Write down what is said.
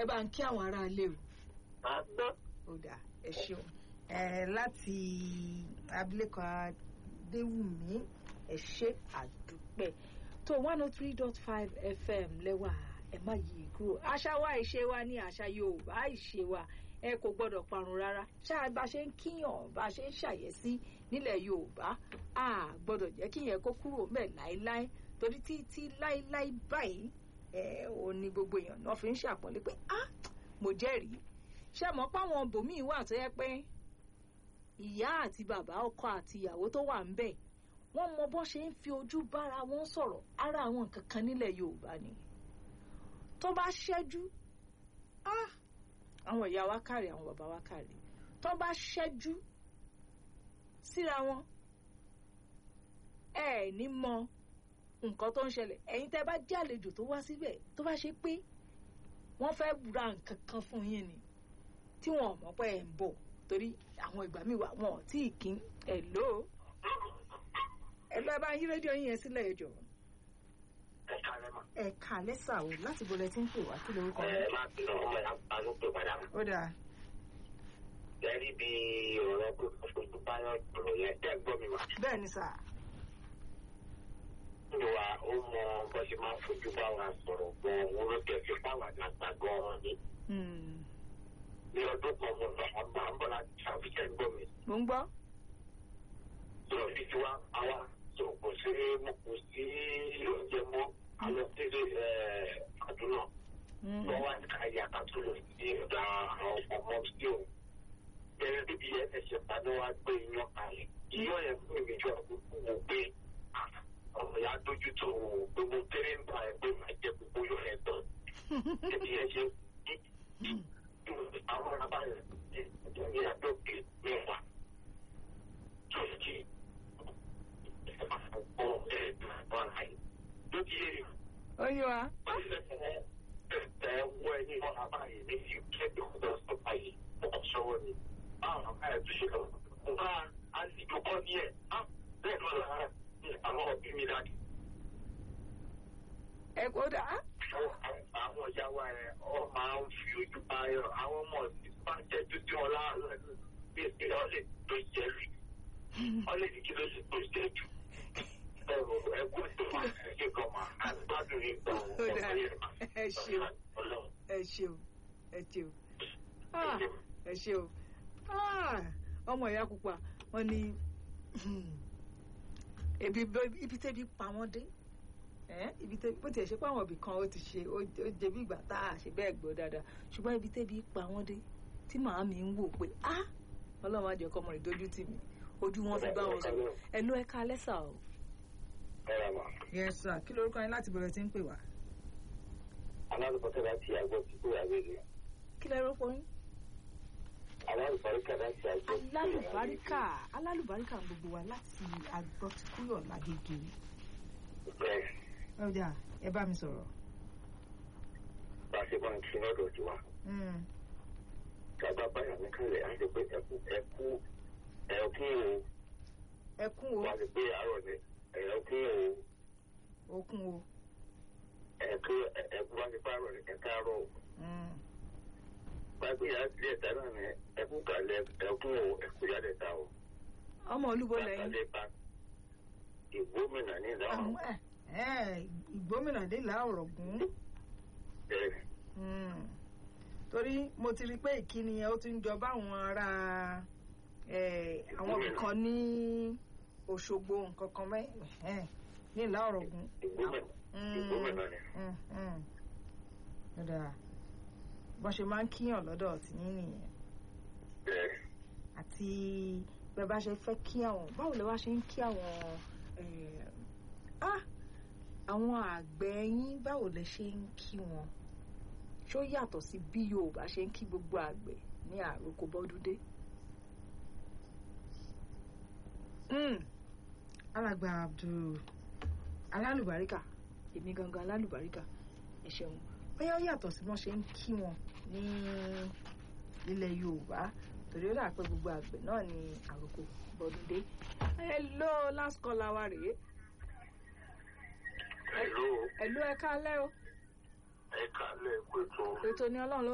ẹ bá ń kí àwọn ará ilé o. máa gbọ́. ó dà ẹ ṣeun ẹ láti abilékọ adéwùmí ẹ ṣe àdúpẹ́ tó one oh three dot five fm lẹ́wà ẹ má yí kúrò àṣà wa ìṣe wa ní àṣà yorùbá ìṣe wa ẹ kò gbọ́dọ̀ parun rárá ṣáà bá ṣe ń kíyàn bá ṣe ń ṣàyẹ̀sí nílẹ̀ yorùbá a gbọ́dọ̀ jẹ́ kíyàn kó kúrò mẹ́ láéláé torí títí láéláé báyìí ẹ ò ní gbogbo èèyàn náà fi ń ṣàpọ́nlé pé ah mo jẹ́rìí ṣé mọ̀ páwọn bòmíì wà tó yẹ pé ìyá àti bàbá ọkọ àti ìyàwó tó wà ń bẹ̀ wọ́n mọ bó ṣe ń fi ojú bára wọn sọ̀rọ̀ ara àwọn nǹkan kan nílẹ̀ yorùbá ni tó bá ṣẹ́jú ah àwọn ìyá wa kàrí àwọn bàbá wa kàrí tó bá ṣẹ́jú síra wọn ẹ ẹ̀ ní mọ nǹkan tó ń ṣẹlẹ̀ ẹ̀yin tẹ́ bá jẹ́ àlejò tó wá síbẹ̀ tó bá ṣe pé wọ́n fẹ́ ra nǹkan kan fún yín ni tí wọn ò mọ̀ pé ẹ̀ ń bọ̀ torí àwọn ìgbà míì wà wọn ò tí ì kín ẹ̀ ló ẹ lọ bá yí rédíò yín yẹn sílẹ̀ ẹjọ́ ẹ kálẹ̀ mọ́. ẹ kà lẹ́sà o láti bolẹ̀ tí ń pè wá kí lorúkọ ẹ yín. máa bínú ọmọ ẹ̀ á ló pè padà. ó dáa Gẹ́rí bí ọ̀rọ̀ kò fojú báyọ̀ ọ̀rọ̀ yẹn tẹ́ gbọ́ mi wá. bẹ́ẹ̀ ni sà Ní wa ó mọ bó ṣe máa ń fojú bá wa sọ̀rọ̀ gan-an òun ló tẹ̀ fi báwa nàgbà gan-an ni. Hmm. Ní ọdún kan mo lọ àgbà ń bọ̀ láti ṣàfihàn gbọ́ mi. mo ń gbọ́ Sọ̀rọ̀ fi ti wá àwa sọ kò sí mo kò sí oúnjẹ mọ́ àwọn tẹ́lẹ̀ àdúrà. Hmm. Wọ́n wá ní ká yà ká tó lọ sí ọ̀dà àwọn ọmọ sí òun. Gẹ́gẹ́ bí bí ẹsẹ̀ padà wá gbé iyán kalẹ̀. Iyán yẹn fún mi jọ àkókò wò pé ọ̀rọ̀ yà dójú tó wò ó pé mo kéré ń ba ẹ̀ pé màá jẹ gbogbo yọ̀ yẹn tán. Ẹbí yẹn ṣe àwọn ọ̀rọ̀ yẹn ní àdókè mẹ́wàá. Tòjì ọ̀pọ̀ ẹ̀ẹ́dùn àyè. Lójú yẹn ó yé wa ẹ wọ ẹni wọn abáyé ní fi kẹ́kẹ́ ọ̀dọ́ sọ́pà yìí ọkọ̀ sọ́wọ́ ni báwọn abáyé tó ṣe lọ nǹkan àlejò kọ́ ní ẹ̀ á bẹ́ẹ̀ ló lára ní àwọn òbí mi dájú. ẹ kó dáa àwọn ìyá wa ẹ ọ máa ń fi ojú báyọ̀ àwọn ọmọ ọ̀sìn bá jẹ́ dúdú wọn láàárọ̀ bí èsì ọ̀lẹ̀ tó jẹ́ rí ọ̀lẹ̀ ní kí ló ṣe tó jẹ́ jù. ẹ̀rọ ẹ̀kú tó máa ń ṣe kọ́ máa ń gbádùn yín gan Ó dáa. Ẹ ṣeun. Ọlọ́run. ẹ ṣeun ẹ ṣeun Ah, ẹ ṣeun Ah, ọmọ ìyá pupa wọn ní ebi ibi tẹ́bi pa wọ́n dé ẹ́ ibi tẹ́bi bó tiẹ̀ ṣe pé àwọn ibì kan ó ti ṣe ó ó jẹ bí ìgbà tá a ṣe bẹ́ẹ̀ gbọ́ dáadáa ṣùgbọ́n ibi tẹ́bi pa wọ́n dé tí màámi ń wò pé ah ọlọ́run á jẹ́ kọ́mọ rẹ̀ dójú tì mí ojú wọn fi bá wọn sọ̀rọ̀ ẹ ló ẹ ká lẹ́sà o. Ẹ̀rọ mà. yes sir kí lorúkọ yín láti bẹ̀rẹ̀ tí ń pè wá. Alálùbọ́sẹ̀ láti àgọ́ tí kò yàgbé ni. kí lẹ rọ́pò yín. Alálùbáríkà láti àgọ́ tí kò yàgbé ni. alálùbáríkà alálùbáríkà ń gbogbo wa láti agbọ́tikúyọ̀ lágége. Bẹ́ẹ̀ ọjà ẹ bá mi sọ̀rọ̀. bá a ṣe máa ń kí lọ́dọ̀ tí wa. Mm. Tàbá báyà ní kálẹ̀ á ṣe pé ẹkú ẹkú ẹkún o. ẹkún o Wọ́n á ṣe pé àárọ̀ ni ẹkún o. okun o. Ẹkú ẹkú wá ṣe pé àárọ̀ ni ẹ̀ka àárọ̀ o. Mm. Pàgbé yàrá sílẹ̀ ẹ̀ta náà ni ẹkú kàlẹ̀ ẹkún o ẹkú yàrá ẹ̀ta o. ọmọ olúbo lẹ́yìn. Bàtàlẹ́ bá ìgbómìnà ní ìdáhùn. àwọn ẹ ẹ ìgbómìnà dé làárọ̀ gùn. Bẹ́ẹ̀ Mm. torí mo ti rí i pé ìkíni yẹn ó ti ń jọ báwọn ará ẹ, àwọn kan ní Òṣogbo nǹkan kan mẹ́ ẹ̀, ní ìlà ọ̀rọ̀gùn. ìgbómìnà ìgbómìnà ni. Dada bọ́n ṣe máa ń kíyàn lọ́dọ̀ tí ní nìyẹn Bẹ́ẹ̀ àti bẹ́ẹ̀ bá ṣe fẹ́ kí àwọn báwo lè wá ṣe ń kí àwọn eh, ah, àwọn àgbẹ̀ yín báwo lè ṣe ń kí wọn ṣó yàtọ̀ sí bí Yorùbá ṣe ń kí gbogbo àgbẹ̀ ní àròkọ bọ́dúndé. Mm. alàgbà Abdul alálùbáríkà èmi gangan alálùbáríkà ẹ ṣeun bóyá ó yàtọ̀ sí wọ́n ṣe ń kí wọn ní ilẹ̀ Yorùbá torí ó dà pé gbogbo àgbẹ̀ náà ní àròkọ bọ́dúndé. hello last caller wa rèé Hello, hello ẹ káalẹ́ o ẹ̀ka lẹ́ẹ̀kú ètò. ètò ni Ọlọ́run ló